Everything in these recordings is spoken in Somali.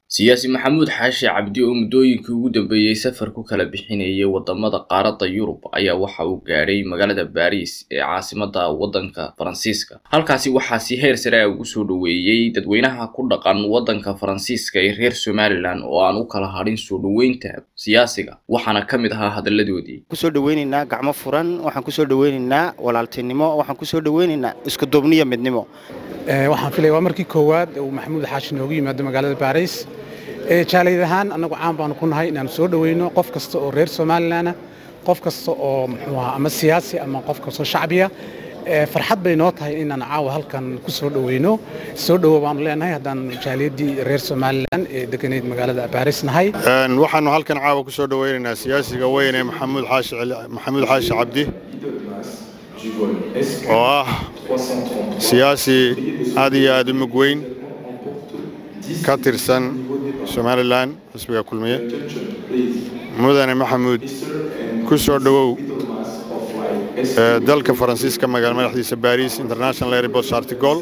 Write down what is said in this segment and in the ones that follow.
siyaasi maxamuud xaashi cabdi oo muddooyinkii ugu dambeeyey safar ku kala bixinayay wadamada qaaradda yurub ayaa waxa uu gaadhay magaalada baariis ee caasimada waddanka faransiiska halkaasi waxaa si heer sare a ugu soo dhoweeyey dadweynaha ku dhaqan waddanka faransiiska ee reer somalilan oo aan u kala hadhin soo dhoweynta siyaasiga waxaana ka mid ahaa hadalladoodii kusoo dhaweynaynaa gacmo furan waxaan kusoo dhaweynaynaa walaaltinimo waxaan kusoo dhaweynaynaa iskuduubniyo midnimo waxaan filaya waa markii koowaad uu maxamuud xaashi noogu yimaado magaalada baariis jaaliyad ahaan annagu caan baanu ku nahay inaanu soo dhoweyno qof kasta oo reer somalilanah qof kasta oo muxuu ahaa ama siyaasi ama qof kastoo shacbiya farxad bay noo tahay inaan caawa halkan ku soo dhoweyno soo dhowo baanu leenahay haddaan jaaliyaddii reer somalilan ee deganayd magaalada baariis nahay waxaanu halkan caawa ku soo dhoweynaynaa siyaasiga weyn ee maxamuud xaashi maxamuud xaashi cabdi oo ah siyaasi aad iyo aad u mug weyn ka tirsan somalilan xisbiga kulmiye mudane maxamuud ku soo dhowow dalka faransiiska magaala madaxdiisa baris international airport shartigol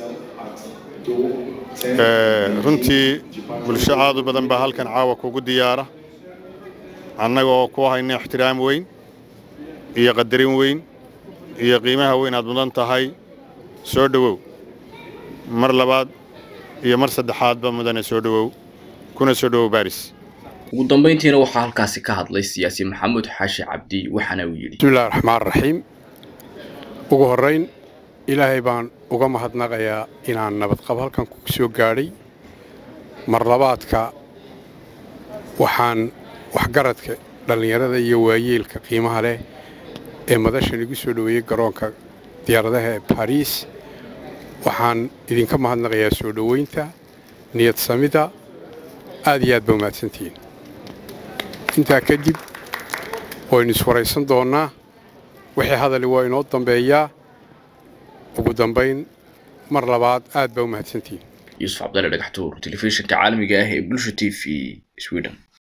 runtii bulsho aad u badan baa halkan caawa kugu diyaara annaga oo ku hayna ixtiraam weyn iyo qadarin weyn iyo qiimaha weyn aad mudan tahay soo dhowow mar labaad iyo mar saddexaadba mudane soo dhowow kuna soo dhowow baris ugu dambayntiina waxaa halkaasi ka hadlay siyaasi maxamuud xaashi cabdi waxaana uu yidhi bismillahi raxmaan raxiim ugu horrayn ilaahay baan uga mahadnaqayaa inaan nabadqab halkan ku soo gaadhay mar labaadka waxaan waxgaradka dhallinyarada iyo waayeelka qiimaha leh ee madashan igu soo dhoweeyey garoonka diyaaradaha ee bariis waxaan idinka mahadnaqayaa soo dhoweynta niyad samida aad iyo aad ba umahadsantihiin intaa kadib waynu iswaraysan doonnaa wixii hadali waa inoo dambeeyaa ugu dambayn mar labaad aad baa umahadsantihiin yuusuf cabdalle dhagaxtuur telefishinka caalamiga ah ee bulsha t v sweden